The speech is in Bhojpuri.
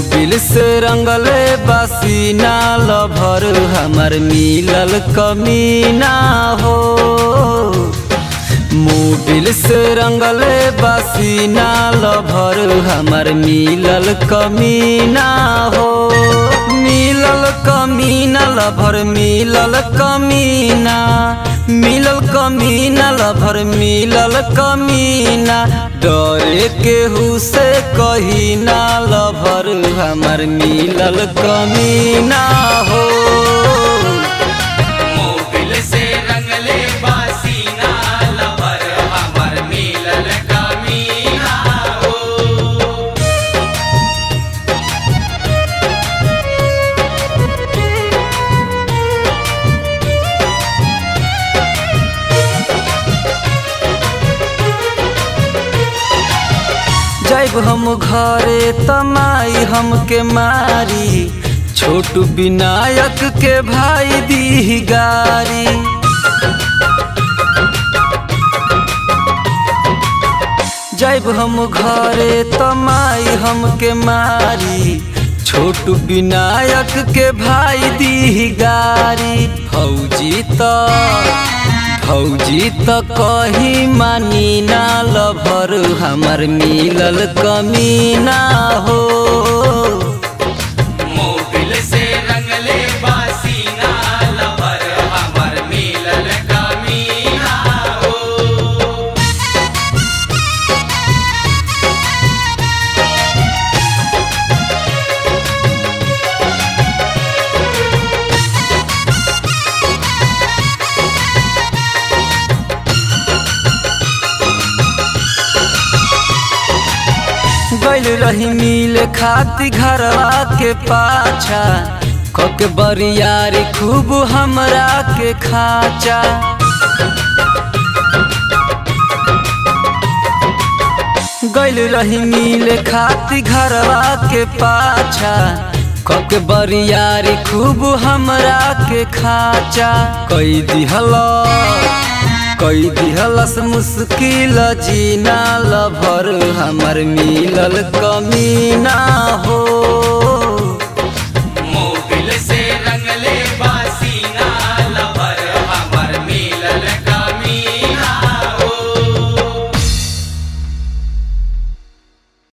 मोबिल से रंगले बसीना लभर हमर मिलल कमीना हो मोबिल से रंगले बसीना लभर हमर मिलल कमीना हो मिलल कमीना लभर मिलल कमीना मिलल कमीना लभर मिलल कमीना डरे केहू से कही ना लभर हमर मिलल कमीना हो मोबिल से रंगले बासीना लवर हमर मिलल कमीना हो जब हम घरे तमाई हमके मारी छोटू विनायक के भाई दी गारी जब हम घरे तमाई हमके मारी छोटू विनायक के भाई दी गारी फौजी तो फौजी त कही मानी ना लभर हमर मिलल कमीना हो मोबिल से रंगले बासीना लवर हमर मिलल कमीना हो गैल रही मिल खाती घरवा के पाछा कके बरियारी खूब हमरा के खाचा गैल रही मिल खाती घरवा के पाछा कके बरियारी खूब हमरा के खाचा कई दिहला कई दिहलस मुश्किल जीना लभर हमर मिलल कमीना हो